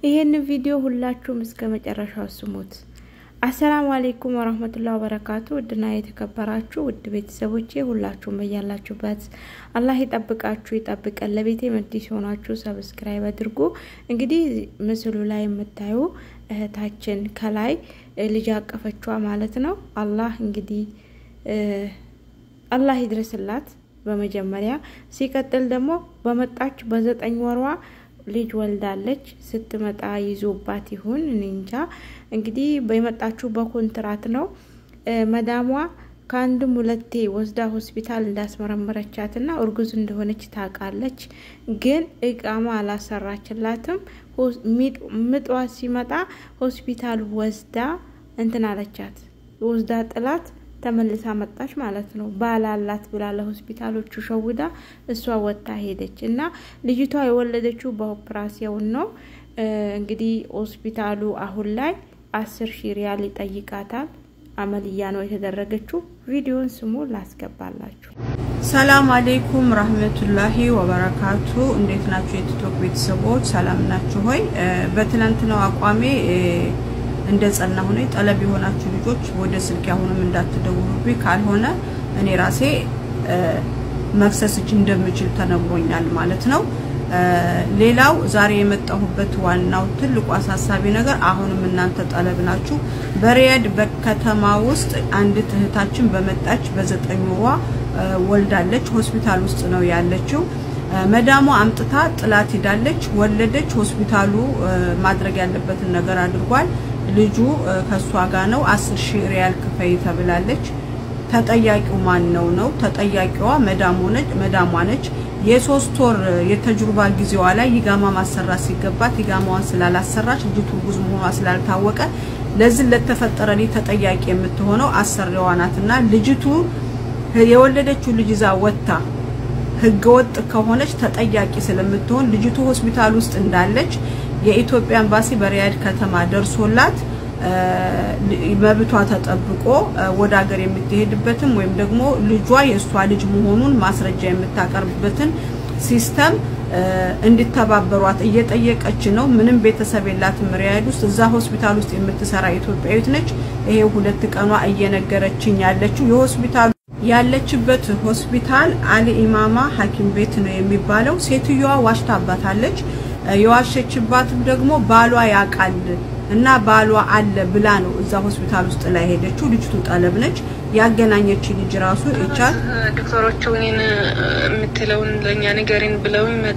ይሄንን ቪዲዮ ሁላችሁም እስከ መጨረሻው ስሙት። አሰላሙ አሌይኩም ወረህመቱላ ወበረካቱ። ውድና የተከበራችሁ ውድ ቤተሰቦቼ ሁላችሁም በያላችሁበት አላህ ይጠብቃችሁ ይጠብቀን። ለቤቴ መዲስ የሆናችሁ ሰብስክራይብ አድርጉ። እንግዲህ ምስሉ ላይ የምታዩ እህታችን ከላይ ልጅ አቀፈችዋ ማለት ነው። አላህ እንግዲህ አላህ ይድረስላት በመጀመሪያ ሲቀጥል ደግሞ በመጣች በዘጠኝ ወሯ ልጅ ወልዳለች። ስትመጣ ይዞባት ይሁን እኔ እንጃ። እንግዲህ የመጣችሁ በኮንትራት ነው። መዳሟ ከአንድም ሁለቴ ወስዳ ሆስፒታል እንዳስመረመረቻትና እርጉዝ እንደሆነች ታውቃለች። ግን እቃማ አላሰራችላትም። ምጧ ሲመጣ ሆስፒታል ወስዳ እንትን አለቻት። ወስዳ ጥላት ተመልሳ መጣች ማለት ነው። ባላላት ብላ ለሆስፒታሎቹ ሸውዳ እሷ ወጥታ ሄደች እና ልጅቷ የወለደችው በኦፕራሲዮን ነው። እንግዲህ ሆስፒታሉ አሁን ላይ አስር ሺህ ሪያል ይጠይቃታል። አመልያ ነው የተደረገችው። ቪዲዮን ስሙ ላስገባላችሁ። ሰላም አሌይኩም ረህመቱላሂ ወበረካቱ። እንዴት ናችሁ የቲክቶክ ቤተሰቦች? ሰላም ናችሁ ሆይ? በትናንትናው አቋሜ እንደ ጸና ሆነ ጠለብ የሆናችሁ ልጆች ወደ ስልክ አሁንም እንዳትደውሉብኝ፣ ካልሆነ እኔ ራሴ መክሰስች እንደምችል ተነግሮኛል ማለት ነው። ሌላው ዛሬ የመጣሁበት ዋናው ትልቁ አሳሳቢ ነገር አሁንም እናንተ ጠለብ ናችሁ። በሪያድ በከተማ ውስጥ አንዲት እህታችን በመጣች በዘጠኝ ወሯ ወልዳለች። ሆስፒታል ውስጥ ነው ያለችው። መዳሟ አምጥታ ጥላት ሄዳለች። ወለደች። ሆስፒታሉ ማድረግ ያለበትን ነገር አድርጓል። ልጁ ከሷ ጋር ነው። አስር ሺህ ሪያል ክፈይ ተብላለች። ተጠያቂው ማን ነው ነው? ተጠያቂዋ መዳሟ ነች። የሶስት ወር የተጅሩባ ጊዜዋ ላይ ይጋማ ማሰራት ሲገባት ይጋማዋን ስላላሰራች ልጅቱ እርጉዝ መሆኗ ስላልታወቀ ለዚህ ለተፈጠረ ልጅ ተጠያቂ የምትሆነው አሰሪዋ ናትና ልጅቱ የወለደችው ልጅ ይዛ ወጥታ ህገወጥ ከሆነች ተጠያቂ ስለምትሆን ልጅቱ ሆስፒታል ውስጥ እንዳለች የኢትዮጵያ ኤምባሲ በሪያድ ከተማ ደርሶላት መብቷ ተጠብቆ ወደ ሀገር የምትሄድበትም ወይም ደግሞ ልጇ የእሷ ልጅ መሆኑን ማስረጃ የምታቀርብበትን ሲስተም እንዲተባበሯት እየጠየቀች ነው። ምንም ቤተሰብ የላትም ሪያድ ውስጥ። እዛ ሆስፒታል ውስጥ የምትሰራ ኢትዮጵያዊት ነች። ይሄ ሁለት ቀኗ እየነገረችኝ ያለችው የሆስፒታሉ ያለችበት ሆስፒታል አሊ ኢማማ ሐኪም ቤት ነው የሚባለው። ሴትዮዋ ዋሽታባታለች። የዋሸችባትም ደግሞ ባሏ ያውቃል እና ባሏ አለ ብላ ነው እዛ ሆስፒታል ውስጥ ላይ ሄደችው። ልጅቱ ጠለብ ነች። ያገናኘች ልጅ ራሱ ይቻል ዶክተሮቹ እኔን የምትለውን ለእኛ ንገሪን ብለውኝ መጥ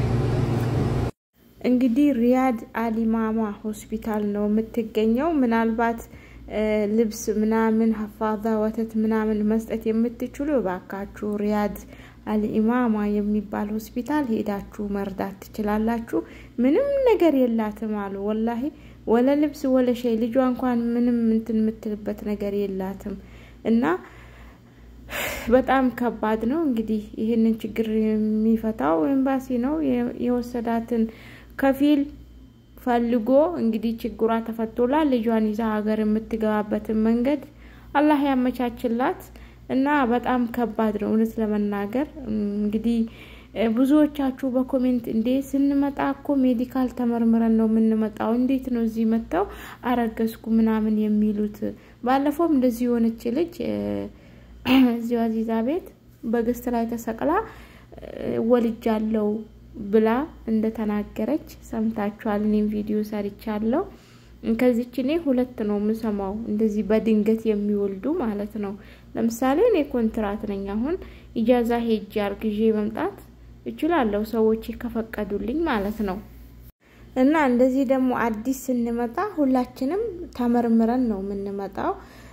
እንግዲህ ሪያድ አሊማማ ሆስፒታል ነው የምትገኘው። ምናልባት ልብስ ምናምን ሀፋዛ ወተት ምናምን መስጠት የምትችሉ እባካችሁ ሪያድ አልኢማማ የሚባል ሆስፒታል ሄዳችሁ መርዳት ትችላላችሁ። ምንም ነገር የላትም አሉ ወላሂ ወለ ልብስ ወለ ሸይ ልጇ እንኳን ምንም እንትን የምትልበት ነገር የላትም እና በጣም ከባድ ነው። እንግዲህ ይህንን ችግር የሚፈታው ኤምባሲ ነው። የወሰዳትን ከፊል ፈልጎ እንግዲህ ችግሯ ተፈቶላ ልጇን ይዛ ሀገር የምትገባበትን መንገድ አላህ ያመቻችላት እና በጣም ከባድ ነው እውነት ለመናገር እንግዲህ ብዙዎቻችሁ በኮሜንት እንዴ ስንመጣ እኮ ሜዲካል ተመርምረን ነው የምንመጣው፣ እንዴት ነው እዚህ መጥተው አረገዝኩ ምናምን የሚሉት። ባለፈውም እንደዚህ የሆነች ልጅ እዚሁ አዚዛ ቤት በግስት ላይ ተሰቅላ ወልጃለው ብላ እንደተናገረች ሰምታችኋል። እኔም ቪዲዮ ሰርቻለሁ። ከዚች እኔ ሁለት ነው የምሰማው እንደዚህ በድንገት የሚወልዱ ማለት ነው። ለምሳሌ እኔ ኮንትራት ነኝ። አሁን ኢጃዛ ሄጄ አርግዤ መምጣት እችላለሁ ሰዎች ከፈቀዱልኝ ማለት ነው። እና እንደዚህ ደግሞ አዲስ ስንመጣ ሁላችንም ተመርምረን ነው የምንመጣው።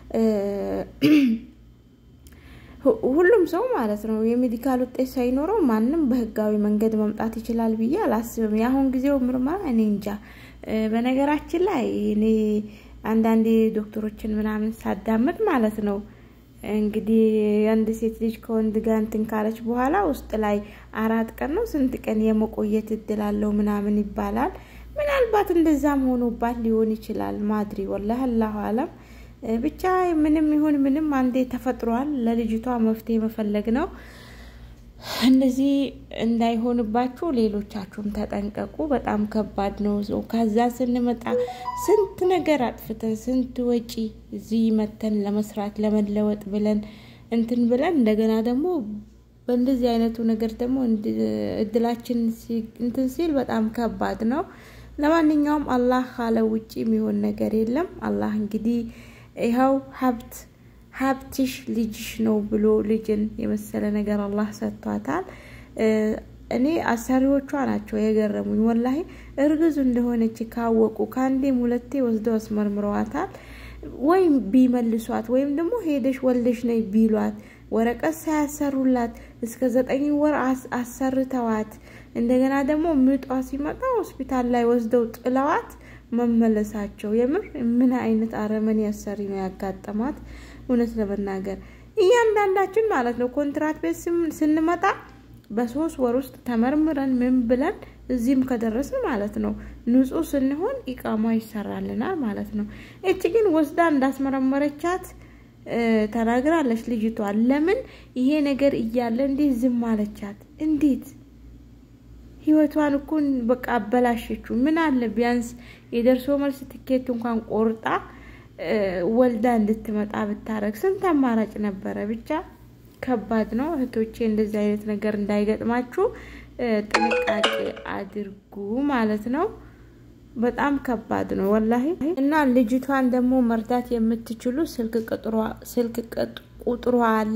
ሁሉም ሰው ማለት ነው የሜዲካል ውጤት ሳይኖረው ማንም በህጋዊ መንገድ መምጣት ይችላል ብዬ አላስብም። የአሁን ጊዜው ምርመራ እኔ እንጃ። በነገራችን ላይ እኔ አንዳንዴ ዶክተሮችን ምናምን ሳዳምጥ ማለት ነው እንግዲህ አንድ ሴት ልጅ ከወንድ ጋር እንትን ካለች በኋላ ውስጥ ላይ አራት ቀን ነው ስንት ቀን የመቆየት እድል አለው ምናምን ይባላል። ምናልባት እንደዛም ሆኖባት ሊሆን ይችላል። ማድሪ ወላህ አላሁ አለም። ብቻ ምንም ይሁን ምንም አንዴ ተፈጥሯል። ለልጅቷ መፍትሄ መፈለግ ነው። እንደዚህ እንዳይሆንባችሁ ሌሎቻችሁም ተጠንቀቁ። በጣም ከባድ ነው። ሰው ከዛ ስንመጣ ስንት ነገር አጥፍተን ስንት ወጪ እዚህ መተን ለመስራት ለመለወጥ ብለን እንትን ብለን እንደገና ደግሞ በእንደዚህ አይነቱ ነገር ደግሞ እድላችን እንትን ሲል በጣም ከባድ ነው። ለማንኛውም አላህ ካለ ውጭ የሚሆን ነገር የለም። አላህ እንግዲህ ይኸው ሀብት ሀብትሽ ልጅሽ ነው ብሎ ልጅን የመሰለ ነገር አላህ ሰጥቷታል። እኔ አሰሪዎቿ ናቸው የገረሙኝ። ወላሂ እርግዙ እንደሆነች ካወቁ ከአንዴም ሁለቴ ወስደው አስመርምረዋታል። ወይም ቢመልሷት ወይም ደግሞ ሄደሽ ወልደሽ ነይ ቢሏት ወረቀት ሳያሰሩላት እስከ ዘጠኝ ወር አሰርተዋት እንደገና ደግሞ ምጧ ሲመጣ ሆስፒታል ላይ ወስደው ጥለዋት መመለሳቸው የምር ምን አይነት አረመኔ አሰሪ ነው ያጋጠማት? እውነት ለመናገር እያንዳንዳችን ማለት ነው ኮንትራት ቤት ስንመጣ በሶስት ወር ውስጥ ተመርምረን ምን ብለን እዚህም ከደረስን ማለት ነው ንጹህ ስንሆን ኢቃማ ይሰራልናል ማለት ነው። እች ግን ወስዳ እንዳስመረመረቻት ተናግራለች ልጅቷ። ለምን ይሄ ነገር እያለ እንዴት ዝም አለቻት? እንዴት ህይወቷን እኮ በቃ አበላሸችው። ምን አለ ቢያንስ የደርሶ መልስ ትኬት እንኳን ቆርጣ ወልዳ እንድትመጣ ብታረግ ስንት አማራጭ ነበረ። ብቻ ከባድ ነው እህቶቼ፣ እንደዚህ አይነት ነገር እንዳይገጥማችሁ ጥንቃቄ አድርጉ ማለት ነው። በጣም ከባድ ነው ወላሂ። እና ልጅቷን ደግሞ መርዳት የምትችሉ ስልክ ቁጥሯ አለ።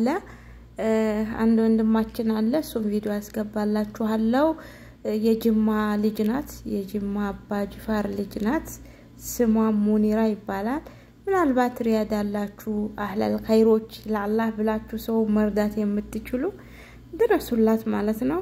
አንድ ወንድማችን አለ፣ እሱም ቪዲዮ ያስገባላችኋለው። የጅማ ልጅ ናት። የጅማ አባ ጅፋር ልጅ ናት። ስሟ ሙኒራ ይባላል። ምናልባት ሪያድ ያላችሁ አህለል ኸይሮች ለአላህ ብላችሁ ሰው መርዳት የምትችሉ ድረሱላት ማለት ነው።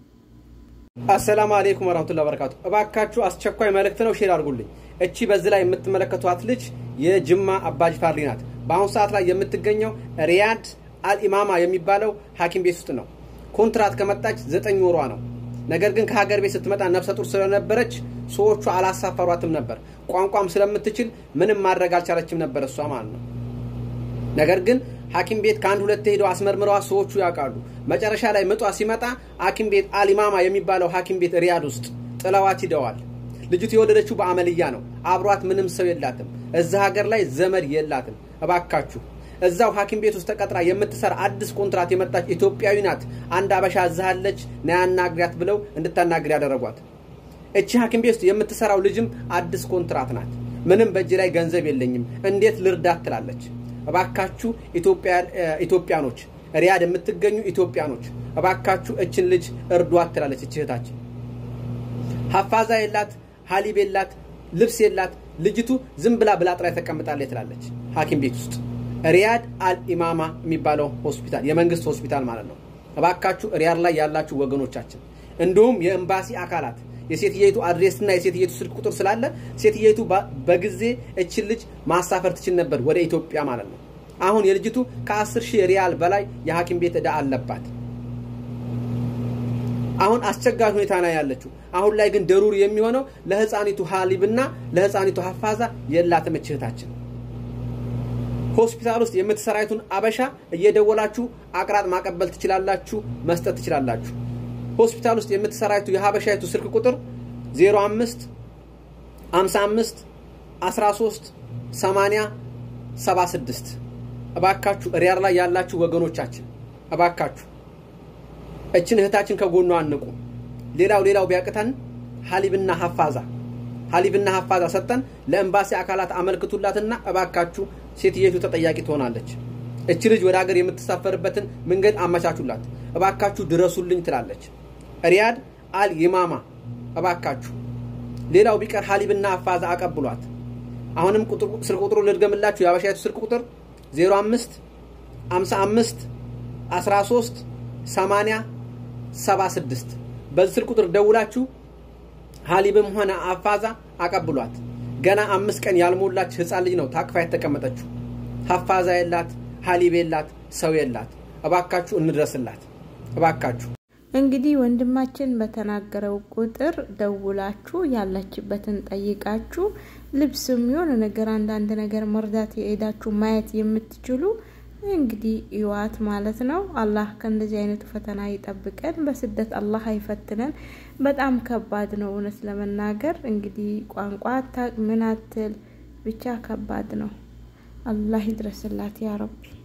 አሰላሙ አሌይኩም ወራህመቱላሂ ወበረካቱ። እባካችሁ አስቸኳይ መልእክት ነው፣ ሼር አድርጉልኝ። እቺ በዚህ ላይ የምትመለከቷት ልጅ የጅማ አባጅፋር ልጅ ናት። በአሁኑ ሰዓት ላይ የምትገኘው ሪያድ አልኢማማ የሚባለው ሐኪም ቤት ውስጥ ነው። ኮንትራት ከመጣች ዘጠኝ ወሯ ነው። ነገር ግን ከሀገር ቤት ስትመጣ ነፍሰ ጡር ስለነበረች ሰዎቹ አላሳፈሯትም ነበር። ቋንቋም ስለምትችል ምንም ማድረግ አልቻለችም ነበር እሷ ማለት ነው። ነገር ግን ሐኪም ቤት ከአንድ ሁለት ሄደው አስመርምረዋ ሰዎቹ ያውቃሉ። መጨረሻ ላይ ምጧ ሲመጣ ሐኪም ቤት አሊማማ የሚባለው ሐኪም ቤት ሪያድ ውስጥ ጥለዋት ሂደዋል። ልጅቱ የወለደችው በአመልያ ነው። አብሯት ምንም ሰው የላትም። እዛ ሀገር ላይ ዘመድ የላትም። እባካችሁ እዛው ሐኪም ቤት ውስጥ ተቀጥራ የምትሰራ አዲስ ኮንትራት የመጣች ኢትዮጵያዊ ናት። አንድ አበሻ እዛሃለች ና ያናግሪያት ብለው እንድታናግር ያደረጓት። እቺ ሐኪም ቤት ውስጥ የምትሰራው ልጅም አዲስ ኮንትራት ናት። ምንም በእጅ ላይ ገንዘብ የለኝም እንዴት ልርዳት ትላለች። እባካችሁ ኢትዮጵያኖች፣ ሪያድ የምትገኙ ኢትዮጵያኖች እባካችሁ እችን ልጅ እርዷት ትላለች። እች እህታችን ሀፋዛ የላት፣ ሀሊብ የላት፣ ልብስ የላት። ልጅቱ ዝም ብላ ብላጥ ላይ ተቀምጣለች ትላለች ሐኪም ቤት ውስጥ ሪያድ አልኢማማ የሚባለው ሆስፒታል የመንግስት ሆስፒታል ማለት ነው። እባካችሁ ሪያድ ላይ ያላችሁ ወገኖቻችን እንዲሁም የኤምባሲ አካላት የሴትየቱ አድሬስና የሴትየቱ ስልክ ቁጥር ስላለ ሴትየቱ በጊዜ እችን ልጅ ማሳፈር ትችል ነበር ወደ ኢትዮጵያ ማለት ነው። አሁን የልጅቱ ከአስር ሺህ ሪያል በላይ የሐኪም ቤት ዕዳ አለባት። አሁን አስቸጋሪ ሁኔታ ላይ ያለችው። አሁን ላይ ግን ደሩር የሚሆነው ለህፃኒቱ ሀሊብና ለህፃኒቱ ሀፋዛ የላትም እህታችን። ሆስፒታል ውስጥ የምትሰራይቱን አበሻ እየደወላችሁ አቅራጥ ማቀበል ትችላላችሁ፣ መስጠት ትችላላችሁ። ሆስፒታል ውስጥ የምትሰራይቱ የሀበሻይቱ ስልክ ቁጥር 05 55 13 80 76 እባካችሁ ሪያድ ላይ ያላችሁ ወገኖቻችን እባካችሁ እችን እህታችን ከጎኗ አንቁ። ሌላው ሌላው ቢያቅተን ሀሊብና ሀፋዛ ሀሊብና ሀፋዛ ሰጠን ለኤምባሲ አካላት አመልክቱላትና እባካችሁ ሴትየቱ ተጠያቂ ትሆናለች። እች ልጅ ወደ ሀገር የምትሳፈርበትን መንገድ አመቻቹላት፣ እባካችሁ ድረሱልኝ ትላለች። ሪያድ አል ይማማ እባካችሁ። ሌላው ቢቀር ሀሊብና ሀፋዛ አቀብሏት። አሁንም ስልክ ቁጥሩ ልድገምላችሁ። የአበሻይቱ ስልክ ቁጥር 05 55 13 80 76 በዚህ ስልክ ቁጥር ደውላችሁ ሀሊብም ሆነ አፋዛ አቀብሏት። ገና አምስት ቀን ያልሞላች ህፃን ልጅ ነው ታቅፋ የተቀመጠችው። ሀፋዛ የላት፣ ሀሊብ የላት፣ ሰው የላት። እባካችሁ እንድረስላት እባካችሁ። እንግዲህ ወንድማችን በተናገረው ቁጥር ደውላችሁ ያለችበትን ጠይቃችሁ ልብስም የሆነ ነገር አንዳንድ ነገር መርዳት የሄዳችሁ ማየት የምትችሉ እንግዲህ ይዋት ማለት ነው። አላህ ከእንደዚህ አይነቱ ፈተና ይጠብቀን። በስደት አላህ አይፈትነን። በጣም ከባድ ነው እውነት ለመናገር እንግዲህ ቋንቋ አታቅ ምን አትል ብቻ ከባድ ነው። አላህ ይድረስላት ያ ረቢ።